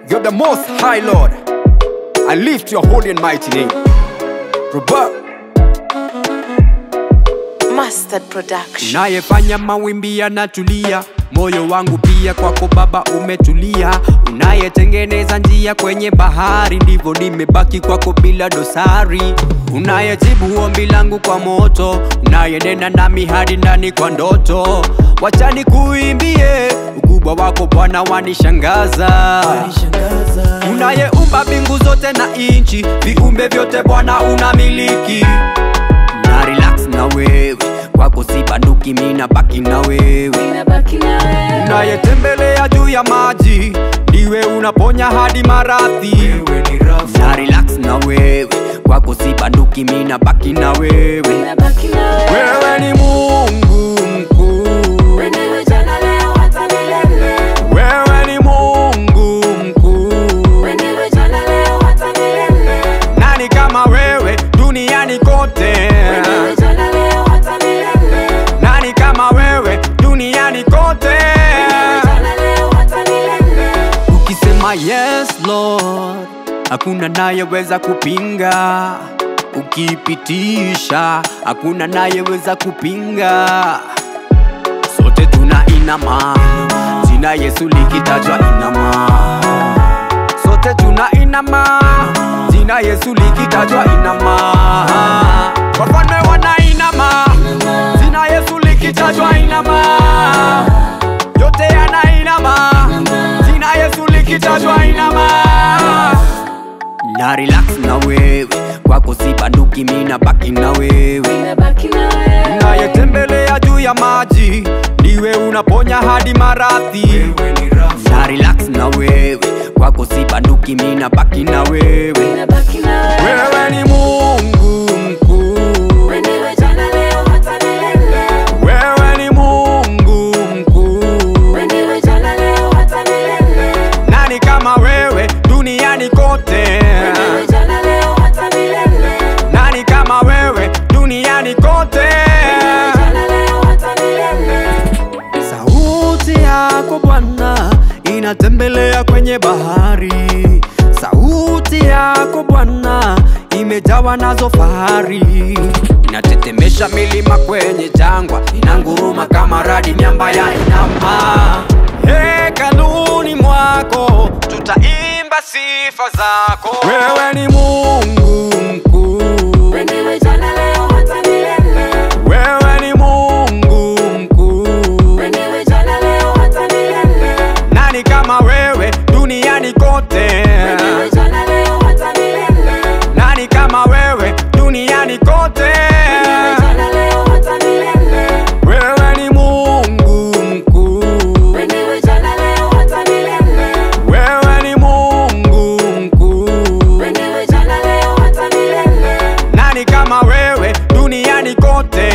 You're the most high Lord. I lift your holy and mighty name. Robert. Mustard Production. Unayefanya mawimbi yanatulia, moyo wangu pia kwako Baba umetulia. Unayetengeneza njia kwenye bahari, ndivyo nimebaki kwako bila dosari. Unayejibu ombi langu kwa moto, unayenena nami hadi ndani kwa ndoto. Wacha nikuimbie ukubwa wako Bwana, wanishangaza. Unayeumba mbingu zote na inchi, viumbe vyote Bwana unamiliki na relax na wewe kwako si banduki mina baki na wewe unayetembelea juu ya maji ndiwe unaponya hadi maradhi na relax na wewe kwako si banduki mina baki na wewe wewe ni mungu mkuu wewe ni mungu mkuu nani kama wewe duniani kote nani kama wewe duniani kote ukisema yes lord hakuna nayeweza kupinga ukipitisha hakuna nayeweza kupinga sote tuna inama jina yesu likitajwa inama sote tuna inama jina yesu likitajwa inama wafalme wana inama jina yesu likitajwa inama yote yana inama jina yesu likitajwa inama na relax na wewe kwako si banduki mina baki na wewe unayetembelea juu ya maji ndiwe unaponya hadi maradhi na relax na wewe kwako si banduki mina baki na wewe wewe ni mungu mkuu wewe ni mungu mkuu nani kama wewe duniani kote nani kama wewe duniani kote sauti yako bwana inatembelea kwenye bahari sauti yako bwana imejawa nazo fahari inatetemesha milima kwenye jangwa inanguruma kama radi miamba ya inama hekaluni mwako tutaimba sifa zako wewe ni mungu mkuu wewe ni mungu mkuu nani kama wewe duniani kote nani kama wewe duniani kote wewe ni mungu mkuu wewe ni mungu mkuu nani kama wewe duniani kote